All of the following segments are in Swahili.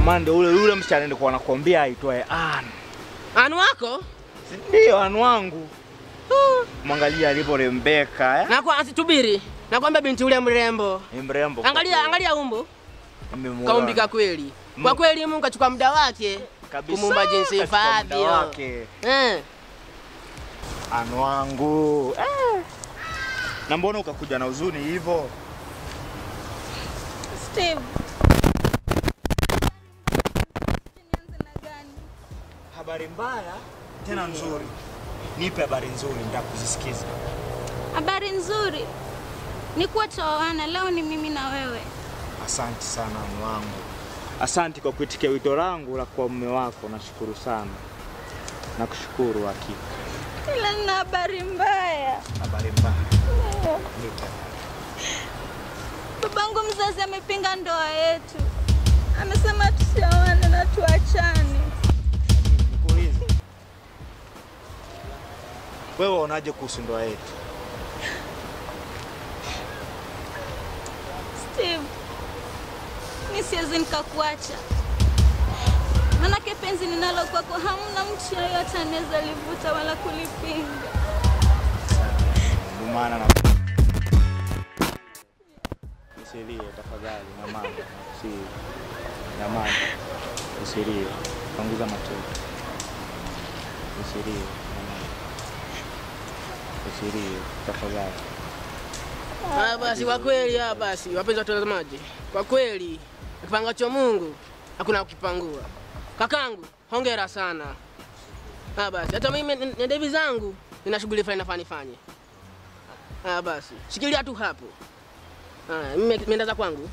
maana ndio ule yule msichana nilikuwa nakwambia aitwaye Ann. Anu wako? Si Ndio Ann wangu. Mwangalia alivyorembeka eh? Na kwa asitubiri. Nakwambia binti ule mrembo. Ni mrembo. Angalia angalia umbo. Nimemuona. Kaumbika kweli. Kwa kweli Mungu kachukua muda wake Kabisa, kumuumba jinsi kachukua muda ifaavyo. wake. Eh. Ann wangu. Eh. Na mbona ukakuja na huzuni hivyo? Steve. Nianze na gani? Habari mbaya tena nzuri. Nipe habari nzuri nitakuzisikiza. Habari nzuri ni kuwa twaoana leo, ni mimi na wewe. Asante sana mume wangu. Asante kwa kuitikia wito langu la kuwa mume wako, nashukuru sana. Nakushukuru hakika. Ila nina habari mbaya. Habari mbaya. Nipe. Babangu mzazi amepinga ndoa yetu, amesema tusioane na tuachane. Nikuulize. Wewe unaje kuhusu ndoa yetu? Steve, mi siwezi nikakuacha, manake penzi ninalo kwako hamna mtu yoyote anaweza livuta wala kulipinga. Ndio maana na Usilie tafadhali na mama. Si na mama. Usilie. Punguza machozi. Usilie. na mama. Usilie tafadhali. Ah, basi kwa kweli ah, basi wapenzi watazamaji, kwa kweli kipangacho Mungu hakuna kukipangua. Kakangu, hongera sana. Ah, basi hata mimi n- na devi zangu nina shughuli fulani nafaa nifanye. Ah, basi shikilia tu hapo. Ah, mimi nimeenda za kwangu.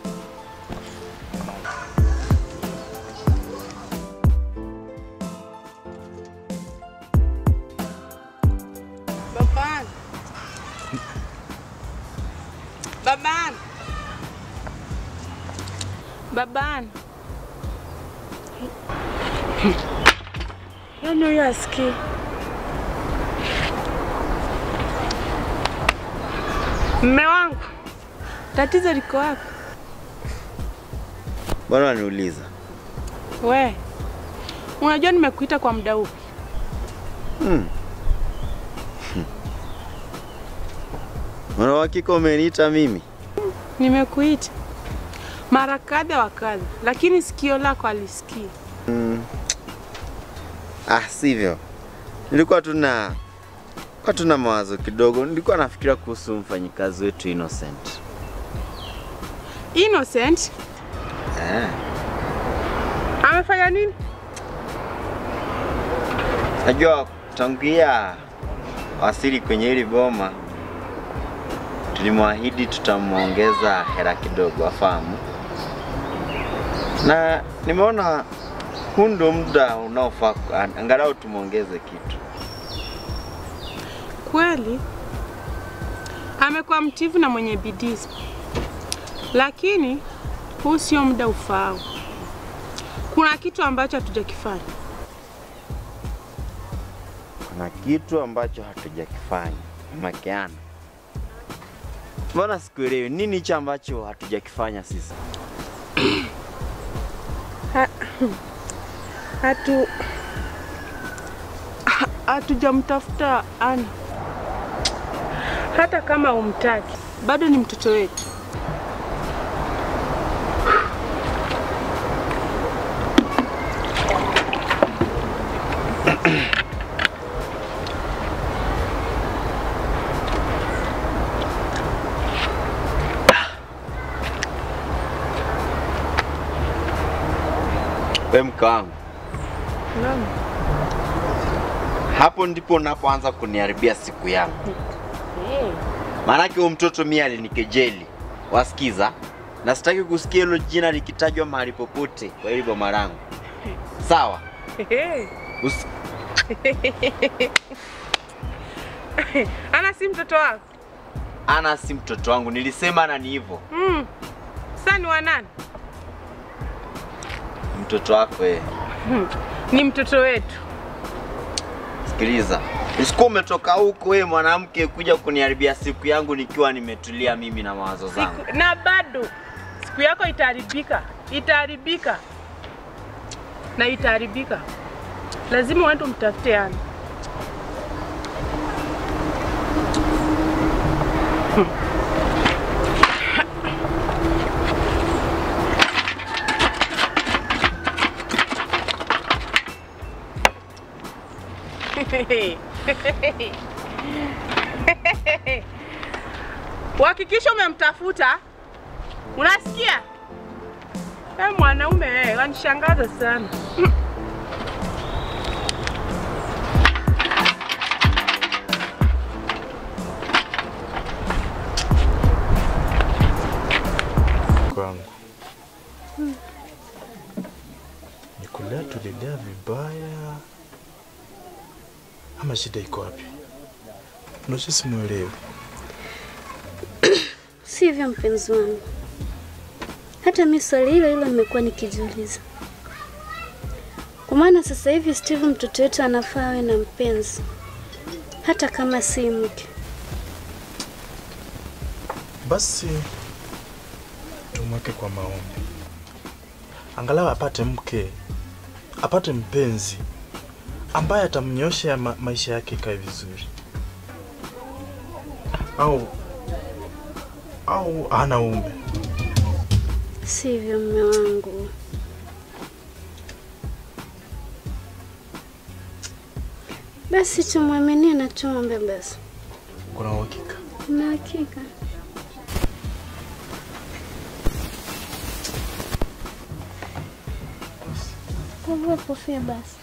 Babani. Babani. Babani. Yaani huyo asikii. Mme wangu, tatizo liko wapi? Mbona waniuliza? We, unajua nimekuita kwa muda upi? Hmm. Una uhakika umeniita mimi? Nimekuita mara kadha wa kadha, lakini sikio lako alisikii. Mm. Ah, sivyo. Nilikuwa tuna kwa tuna mawazo kidogo. Nilikuwa nafikiria kuhusu mfanyikazi wetu Innocent. Innocent Eh. amefanya nini? Najua tangia wasili kwenye hili boma tulimwahidi tutamwongeza hela kidogo afahamu, na nimeona huu ndio muda unaofaa angalau tumwongeze kitu. Kweli amekuwa mtivu na mwenye bidii, lakini huu sio muda ufaao. Kuna kitu ambacho hatujakifanya. Kuna kitu ambacho hatujakifanya makeana. Mbona sikuelewi nini hicho ambacho hatujakifanya sisi? Ha- Hatu ha- hatujamtafuta Ana, hata kama umtaki, bado ni mtoto wetu. We mke wangu, Naam. hapo ndipo unapoanza kuniharibia siku yangu. Maanake huyo mtoto mimi alinikejeli, wasikiza, na sitaki kusikia hilo jina likitajwa mahali popote kwa hili boma langu. Sawa? Usi... Ana si mtoto wako? Ana si mtoto wangu, nilisema na ni hivyo. Mm. Sasa ni wa nani? Mtoto wako wewe. Ni mtoto wetu. Sikiliza, usikuwa umetoka huko wewe mwanamke kuja kuniharibia siku yangu nikiwa nimetulia mimi na mawazo zangu. Siku, na bado siku yako itaharibika, itaharibika. na itaharibika. Lazima uende umtafute Ana. Uhakikisha umemtafuta, unasikia? Wewe mwanaume wewe, wanishangaza sana. kwangu nikulea tulilea vibaya ama shida iko wapi? Unajua simuelewi. Sivyo mpenzi wangu, hata mi swali hilo hilo nimekuwa nikijiuliza, kwa maana sasa hivi Steve mtoto wetu anafaa awe na mpenzi, hata kama si mke. Basi tumweke kwa maombi, angalau apate mke, apate mpenzi ambaye atamnyosha ma maisha yake ikae vizuri, au au hana ume. Sivyo mme wangu, basi tumwaminie na tuombe basi. Kuna uhakika? Na hakika kuvua kofia basi.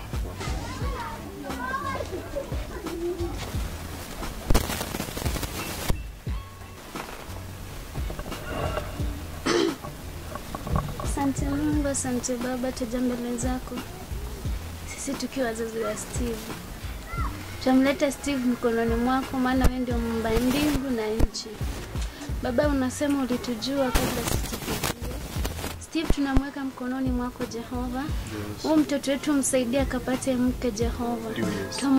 Asante Mungu, asante Baba, tuja mbele zako sisi tukiwa wazazi wa Steve. Tutamleta Steve mikononi mwako, maana wewe ndio muumba mbingu na nchi. Baba, unasema ulitujua kabla sisi tukujue. Steve tunamweka mkononi mwako Jehova. Huyu mtoto wetu msaidie akapate mke Jehova. Ndio, yes. Tum-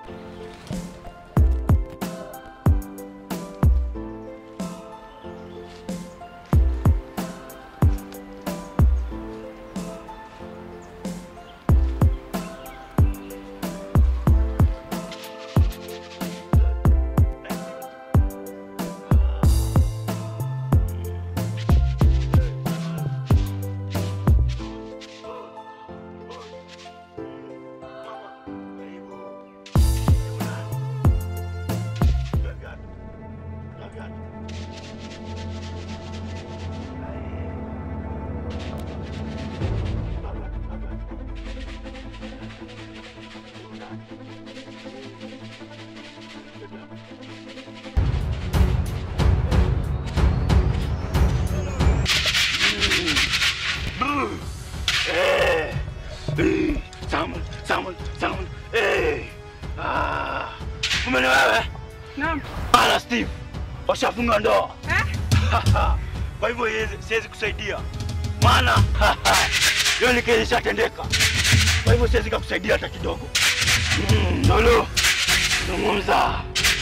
Samuel, Samuel, Samuel. Hey. Ah. Umeni wewe? Naam. Ala Steve. Washafunga ndoa. Eh? Kwa hivyo yeye- siwezi kusaidia. Maana hiyo ni kile ishatendeka. Kwa hivyo siwezi kukusaidia hata kidogo. Mm, Lolo. Zungumza.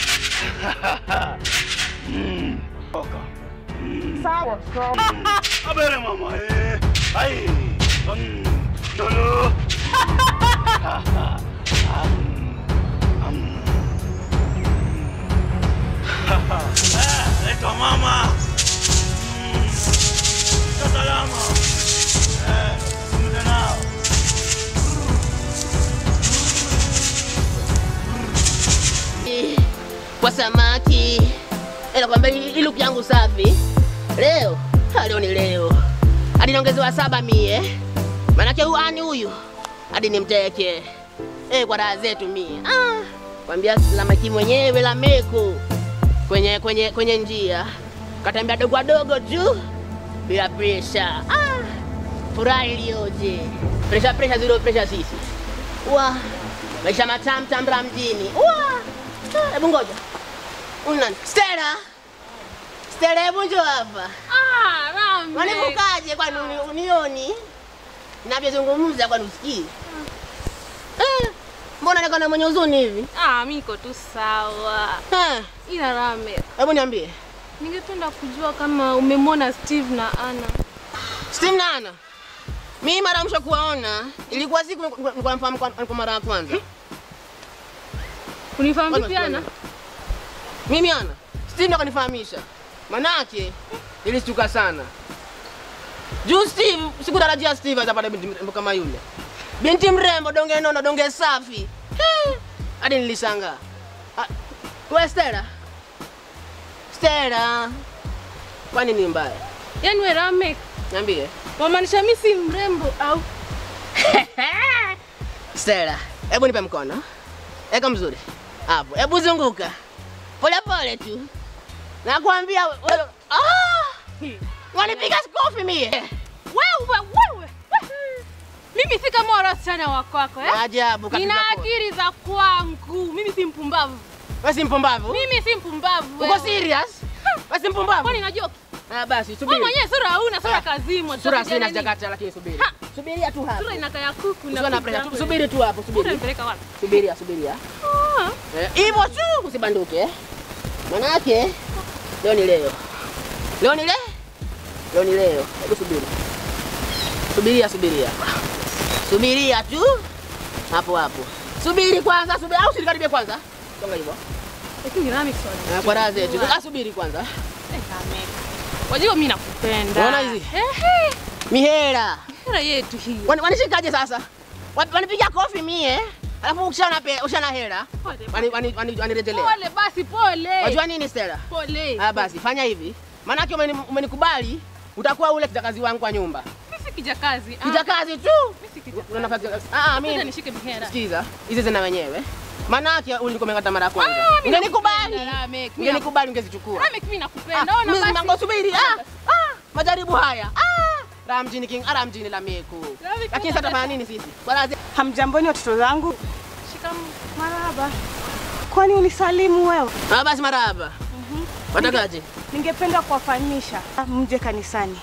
Mm. Toka. Sawa, sawa. Abere mama eh. Ai. Mm. Lolo. Leta mama. Mm. Kaa salama. Eh, zungumza nao. kwa samaki. Ila kwamba hii look yangu safi leo, ha, leo ni leo, hadi naongezewa saba mie, manake huyu ani huyu hadi nimteke eh, kwa raha zetu mie. Ah, kwambia samaki mwenyewe la meko kwenye kwenye kwenye njia katembea dogo dogo tu bila presha. Ah, furaha iliyoje! Presha presha zero presha sisi wa maisha matamu tambra mjini wa Ah, hebu ngoja unani Stella Stella, hebu njoo hapa. Ah, Rame. Wanivukaje kwani uni- unioni navyozungumza kwani usikii? Eh, mbona nikona mwenye huzuni hivi? Ah, mi niko tu sawa. Eh, Ila Rame, Hebu niambie ningependa kujua kama umemwona Steve na Anna. Steve na Ana Mimi mara ya mwisho kuwaona ilikuwa siku nilikuwa namfahamu kwa kwa mara ya kwanza. Unifahamu Bwana vipi Ana? Mimi ana Steve ndo kanifahamisha. Manake nilishtuka sana. Juu Steve sikutarajia Steve atapata binti mrembo kama yule. Binti mrembo, donge nono, donge safi. Eh, Hadi nilishangaa. Ah, Wewe Stella? Stella. Kwani ni mbaya? Yaani wewe Ramek, Niambie. wamaanisha mimi si mrembo au? Stella, hebu nipe mkono. Eka mzuri. Hapo. Hebu zunguka. Pole pole tu. Nakwambia wewe. Ah! Wanipiga kofi mie. Wewe wewe. we. Mimi si kama wale wasichana wa kwako eh? Ajabu kabisa. Nina akili za kwangu. Mimi si mpumbavu. Wewe si mpumbavu? Mimi si mpumbavu. Uko wewe. serious? Wewe si mpumbavu? Kwani najua Ah basi wewe subiri. mwenyewe sura hauna, sura Ah. kazimwa. Sura tutapiga sina nini? sijakata lakini subiri. Ha! Subiria tu hapo. Sura inakaa ya kuku Usiwe na na pressure. tu- Subiri tu hapo, subiri. Unanipeleka wapi? Subiria, subiria. Ah. Eh, Hivyo tu usibanduke. eh. Manake leo ni leo. Leo ni leo. Leo ni leo. Hebu subiri. Subiria, subiria. Subiria tu. Hapo hapo. Subiri kwanza, subiri au silikaribia kwanza. Songa hivyo. Lakini Ramek swali. Ah, Kwa raha zetu. Ah, subiri kwanza. Eh, Ramek. Wajua mimi nakupenda. Unaona hizi? Ehe. Mihera. Hela yetu hii. Wani- Wanishikaje sasa? Wa- Wanipiga kofi mie. Alafu ukishana pe, ukishana hela. Pole, Wani wani wani wanirejelea. Pole basi pole. Wajua nini Stella? Pole. Ah basi fanya hivi. Maanake umeni- umenikubali utakuwa ule kijakazi wangu kwa nyumba. Mimi si kijakazi. Ah, Kijakazi tu. Mimi si kijakazi. Una nafasi ah Ngoja mimi nishike mihera. sikiza. Hizi zina wenyewe. Maanake ulikomengata mara ya kwanza. Ah, mimi Ungenikubali. nakupenda, Ramek. Mimi Ungenikubali ungezichukua. Ramek mimi nakupenda. Ona Mimi basi. mango subiri. Ah, ah, majaribu haya. Ah, raha mjini king, ara mjini la meku. Ramek, Lakini sasa tafanya nini sisi? Bwana Hamjamboni watoto zangu? Shikamoo. Marahaba. Kwani unisalimu wewe? Ah basi marahaba. Watakaje? Ningependa kuwafahamisha mje kanisani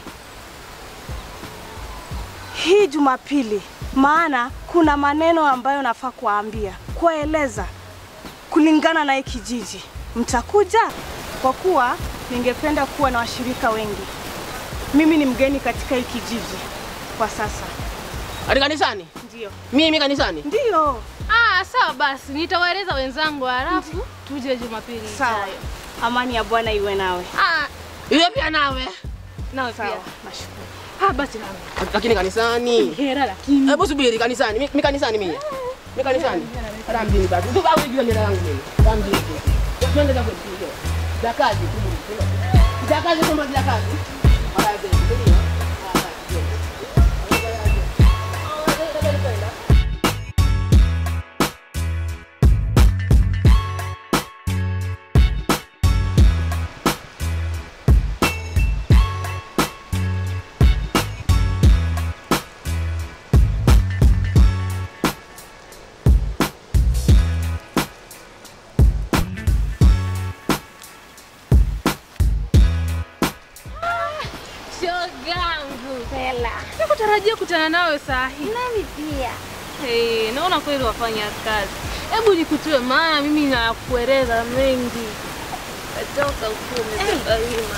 hii Jumapili, maana kuna maneno ambayo nafaa kuwaambia, kuwaeleza kulingana na hii kijiji. Mtakuja? Kwa kuwa ningependa kuwa na washirika wengi. Mimi ni mgeni katika hii kijiji kwa sasa. Ati kanisani? Ndio, Mimi kanisani? ndio. Ah, sawa basi. Nitawaeleza wenzangu halafu tuje Jumapili. Sawa. ijayo. Amani ya Bwana iwe nawe. Ah, Iwe pia nawe. nawe Sawa, pia. nashukuru. Ah, basi nawe. Lakini kanisani. Hera lakini. Hebu subiri kanisani. Mi mi kanisani mimi. Mi kanisani. Ara mjini basi. Tu au hiyo ndio yangu mimi. Ara mjini. tu. Twende za kwetu. Za kazi tu. Za kazi kama za kazi. Ara zetu. Ndio. Ah, basi. Shogangu. Hela. Sikutarajia kutana nawe saa hii. Nami pia. Hey, naona kweli wafanya kazi. Hebu nikutue, maana mimi nakueleza mengi. Katoka huko umetoka hima.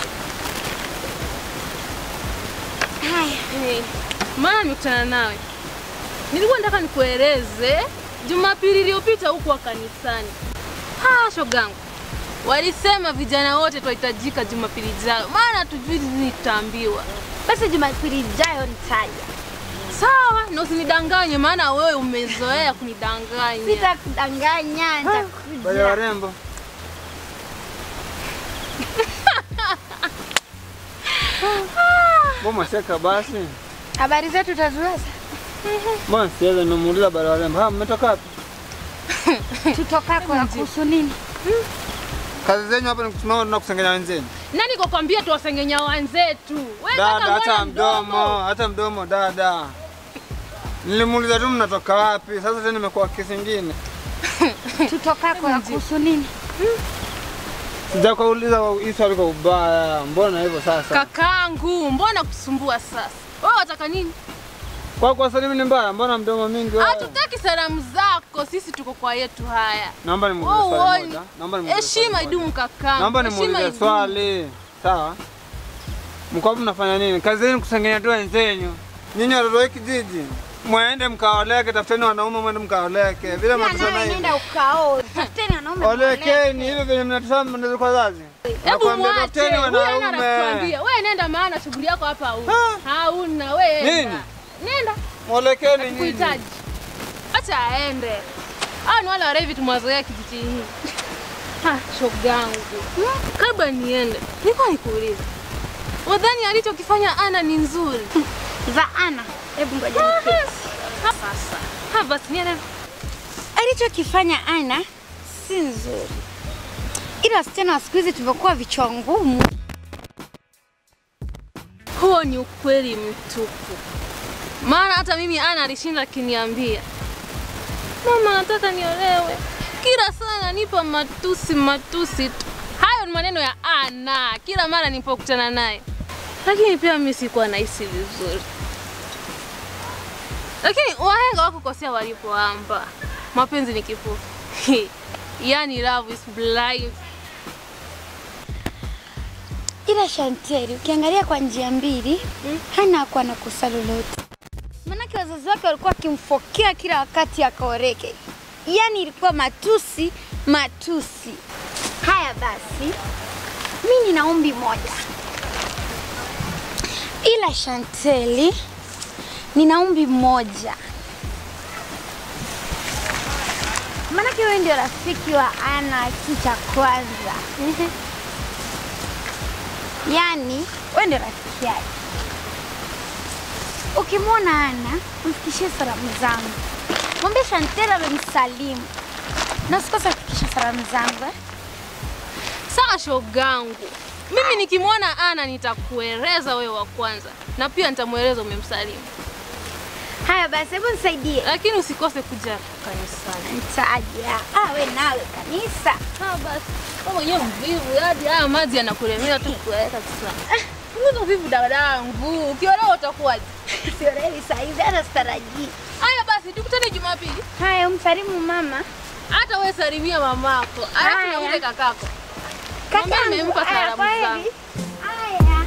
Haya. Hey, maana nimekutana nawe. Nilikuwa nataka nikueleze Jumapili iliyopita huko kanisani. Ah, shogangu. Walisema vijana wote twahitajika Jumapili ijayo, maana tujui nini tutaambiwa. Basi Jumapili ijayo nitaja. Sawa, na usinidanganye, maana wewe umezoea kunidanganya. Sitakudanganya, Wale nitakuja. warembo. Mbona seka basi? Habari zetu taziweza? Mbona siweza nimemuuliza wale warembo. Ha, mmetoka wapi? Tutokako ya kuhusu nini? Kazi zenyu hapa ni kusimama na kusengenya wenzenu. Nani kukwambia tuwasengenya wenzetu? Wewe Dada, kaka mbona hata mdomo, hata mdomo dada. Nilimuuliza tu mnatoka wapi. Sasa tena imekuwa kesi nyingine. Tutokako ya kuhusu nini? Sijakauliza hii swali kwa ubaya. Mbona hivyo sasa? Kakangu, mbona kusumbua sasa? Wewe wataka nini? Kwa kwa salimu ni mbaya. Mbona mdomo mingi wewe? Hatutaki salamu zako, sisi tuko kwa yetu haya. Naomba nimuulize Wewe swali uone. moja. Naomba nimuulize swali Heshima moja. idumu kakangu. Naomba heshima nimuulize idumu. swali. Sawa? Mko hapo mnafanya nini? Kazi yenu kusengenya tu wenzenu. Nyinyi watoto wa kijiji mwende mkaoleke, tafuteni wanaume mwende mkaoleke, vile mnatusema hivi. nenda ukaoe. Tafuteni wanaume Olekeni hivyo vile mnatusema mnaweza kwa wazazi. Hebu Nakwambia mwache. tafuteni Huyu hana la wanaume. kutuambia. Wewe nenda maana shughuli yako hapa hauna. Hauna wewe. Nini? Nenda. Nenda. Mwolekeni nyinyi. Kuhitaji. Acha aende. Hao ni wale warevi tumwazoea kijijini hii. Ha, shogangu. Kabla niende, niko nikuulize. Wadhani alichokifanya Ana ni nzuri? za Ana. Hebu ngoja niketi. Sasa. Ha, basi niende. Alichokifanya Ana si nzuri, ila wasichana wa siku hizi tumekuwa vichwa ngumu. Huo ni ukweli mtupu. Maana hata mimi Ana alishinda akiniambia, mama, nataka niolewe. Kila saa ananipa matusi matusi tu. Hayo ni maneno ya Ana kila mara nilipokutana naye, lakini pia mimi sikuwa nahisi vizuri. Lakini wahenga wakukosea walipoamba, mapenzi ni kipofu. yani love is blind. Ila Shanteri, ukiangalia kwa njia mbili, Hana hakuwa na kosa lolote, maanake wazazi wake walikuwa wakimfokea kila wakati akaoreke, yaani ilikuwa matusi matusi. Haya basi, mi nina ombi moja, ila Shanteli, nina ombi moja, maanake wewe ndio rafiki wa Ana kitu cha kwanza Yaani wewe ndio rafiki yake. Ukimwona Ana, mfikishie salamu zangu. Mwambie Shantela amemsalimu. Na usikose kufikisha salamu zangu. Eh? Sawa shogangu, mimi nikimwona Ana nitakueleza wewe wa kwanza, na pia nitamweleza umemsalimu, Haya basi, hebu nisaidie. lakini usikose kuja kanisani. Nitaja. Ah, we nawe kanisa. Sawa basi, wewe mwenyewe mvivu, hadi haya maji yanakulemea tu kuweka sana. Punguza uvivu dadangu, ukiolewa utakuwaje? Siolewi saa hizi hata sitarajii. Haya basi, tukutane Jumapili. Haya, umsalimu mama. Hata wewe salimia mamako, alafu na Haya. ule kakako. Mwambie Kakangu, nimempa haya, salamu kwaheri. zangu. Haya.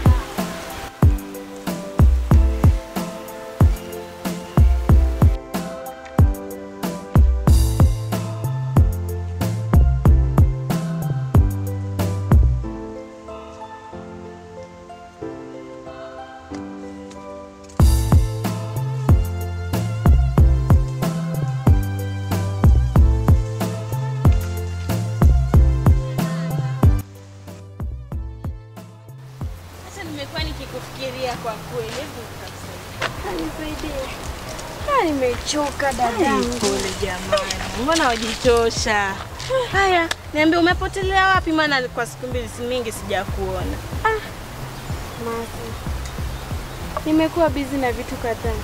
Sasa nimekuwa nikikufikiria kwa kweli. Hebu Nisaidie. Ah, nimechoka dadangu. Pole jamani, mbona wajichosha? Haya, niambie umepotelea wapi? Maana kwa siku mbili si mingi sijakuona. Masi, nimekuwa bizi na vitu kadhaa.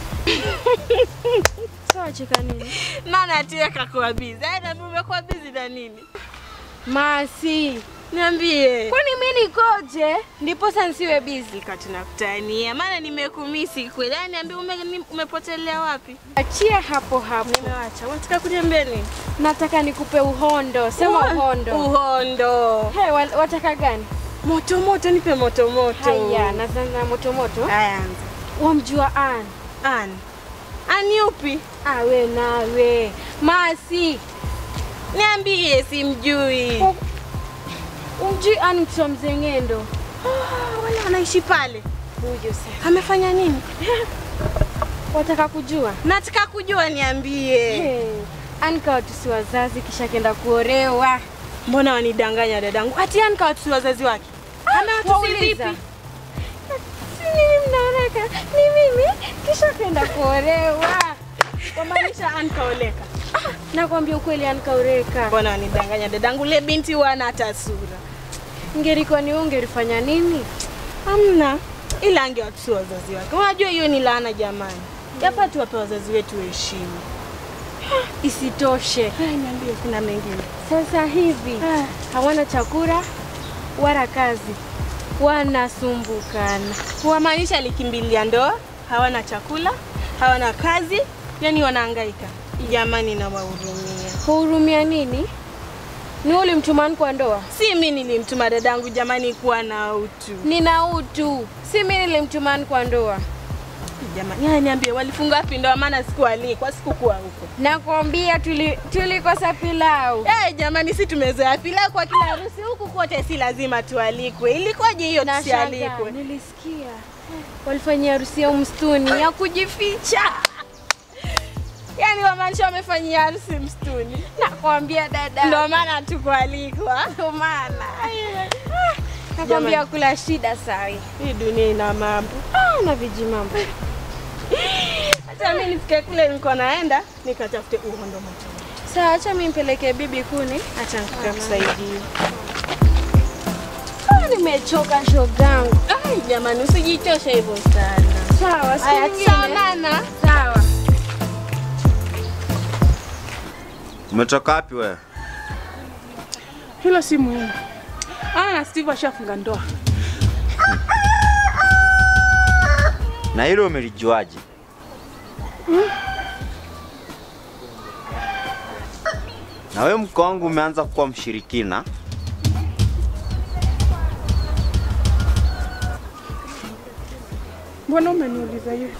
Sawa, cheka nini? Nani atie kakuwa bizi? Haya, niambie umekuwa bizi na nini? Masi, Niambie. kwani mi nikoje ndiposa nsiwe bizi? Katunakutania, maana nimekumisi kweli. Haya, niambie ume, ni- umepotelea wapi? Achia hapo hapo. Nimewacha. Unataka kuniambia nini? Nataka nikupe uhondo. Sema Uho- uhondo. Uhondo. He, wa- wataka gani? Moto moto, nipe moto moto. Haya, nazana moto moto. Haya, anza. Wamjua Ann? Ani. Ani upi? Awe nawe. Masi, Niambie, simjui. umjui Ann mtoto wa mzee Ng'endo? Ah, wale wanaishi pale. Huyo sasa. Amefanya nini? Wataka kujua? Nataka kujua, niambie. Hey, Ann kawatusi wazazi kisha kenda kuolewa. Mbona wanidanganya dadangu? Ati Ani kawatusi wazazi wake. Amewatusi vipi? Wauliza. Si mimi mnaoleka, ni mimi kisha kenda kuolewa. Wamaanisha Ani kaoleka. Nakwambia ukweli, Ann kaoleka. Mbona wanidanganya dadangu? Le binti wana hata sura. Ingelikuwa ni wewe ungelifanya nini? Hamna. Ila angewatusi wazazi wake. Unajua hiyo ni laana jamani. Yafaa tuwape wazazi wetu heshima. Isitoshe, Haya, niambie kuna mengine. sasa hivi Ah. hawana chakula wala kazi, wanasumbukana. Wamaanisha alikimbilia ndoa, hawana chakula, hawana kazi, yani wanahangaika. Jamani, nawahurumia. Kuhurumia nini? Ni wewe ulimtumani kwa ndoa? Si mimi nilimtuma dadangu jamani, kuwa na utu. Nina utu, si mimi nilimtumani kwa ndoa. Jamani, haya niambie, walifunga wapi ndoa? Maana sikualikwa, sikukuwa huko. Nakwambia tuli, tulikosa pilau. Eh, jamani, si tumezoea pilau kwa kila harusi huku kote, si lazima tualikwe. Ilikuwaje hiyo Nashangaa, tusialikwe? nilisikia walifanyia harusi yao msituni ya kujificha. Yaani wamaanisha wamefanyia harusi msituni. Nakwambia dada, Ndio maana hatukualikwa. Ndio maana nakwambia Jamani. kula shida sai. Hii dunia ina mambo. Ah, na viji mambo. Hata mimi nifike kule niko naenda nikatafute uhondo moto. Sawa, acha mimi nipeleke bibi kuni. Acha nikakusaidia. Ah, nimechoka shogangu. Ai, jamani usijichoshe hivyo sana. Sawa, siku Aya, nyingine. tutaonana. Sawa. Umetoka wapi wewe? Hilo si muhimu. Ah, na Steve ashafunga ndoa. Na hilo umelijuaje? Na wewe mko wangu umeanza kuwa mshirikina. Mbona umeniuliza hivyo?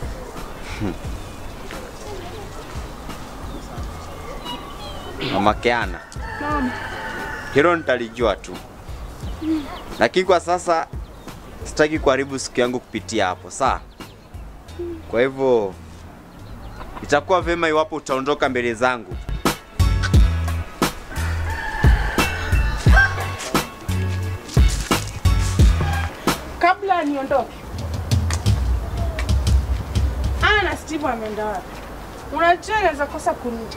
Mama Keana, Naam. hilo nitalijua tu, lakini kwa sasa sitaki kuharibu siku yangu kupitia hapo, sawa? Kwa hivyo itakuwa vema iwapo utaondoka mbele zangu. Kabla niondoke. Ah, na Steve ameenda wapi? Unajua inaweza kosa kurudi.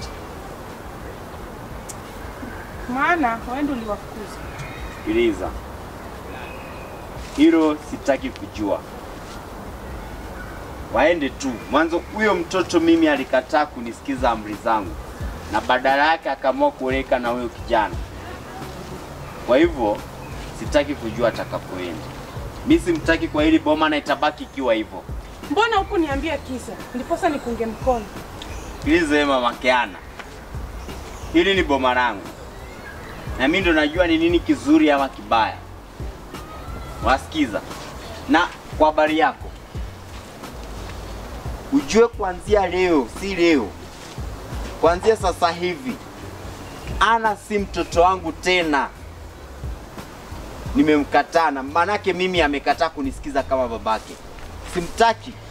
Maana wewe ndio uliwafukuza. Sikiliza, hilo sitaki kujua. Waende tu. Mwanzo huyo mtoto mimi alikataa kunisikiza amri zangu, na badala yake akaamua kuoleka na huyo kijana. Kwa hivyo sitaki kujua atakapoenda. Mi simtaki kwa hili boma na itabaki ikiwa hivyo. Mbona huku niambia kisa? Ndiposa nikunge mkono. Sikiliza wewe mama Keana, hili ni boma langu na mimi ndo najua ni nini kizuri ama kibaya. Wasikiza, na kwa habari yako ujue kuanzia leo, si leo, kuanzia sasa hivi Ana si mtoto wangu tena. Nimemkataa na maanake mimi amekataa kunisikiza kama babake. Simtaki.